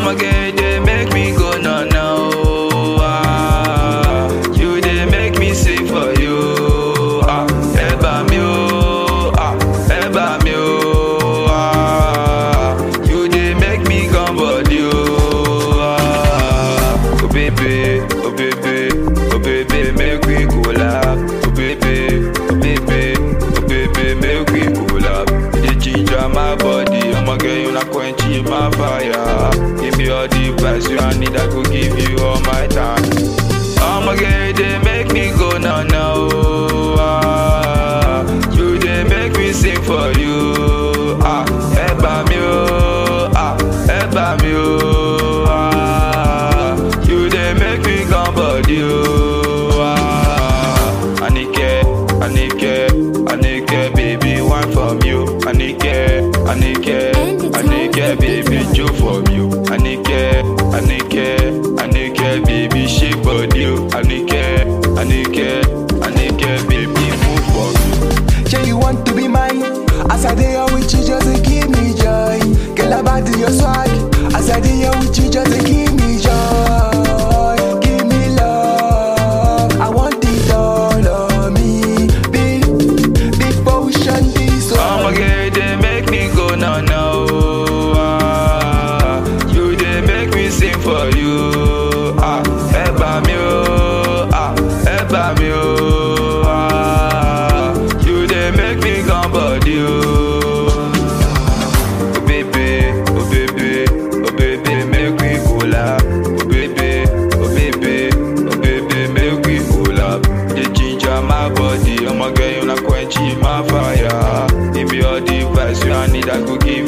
I'ma get they make me go no no. Ah, you they make me sing for you. Ah, eba mi o, ah, eba mi o. Ah, you they make me come body o. Ah, oh baby, oh baby, oh baby, make we collab. Oh baby, oh baby, oh baby, make we collab. You dey ginger my body, I'ma get you not quenching my fire. Give me all the vibes you I need, I go give you all my time. I'ma get they make me go now now. Ah, you they make me sing for you. Ah, eba mi o, ah, eba mi o. Ah, you they make me come body o. Ah, Anike, Anike, Anike, baby, one from you. Anike, Anike, Anike, baby, two from you. Anike, Anike, Anike, baby, shake body o. Anike, Anike, Anike, baby, move for you. Say you want to be mine. As I dey here with you, just to give me joy. Girl, about your swag. As I dey here with you, just to give me joy. Give me love. I want it all of me. Big, big potion, this I'ma one. get they make me go now now. Ah, you they make me sing for you. Ah, eba mi o, ah, eba mi o. Ah, you they make me come body o. Oh baby, oh baby, oh baby, make we collab. Oh baby, oh baby, oh baby, make we collab. The ginger my body, I'ma get you not quenching my fire. Give me all the vibes you I need, I go give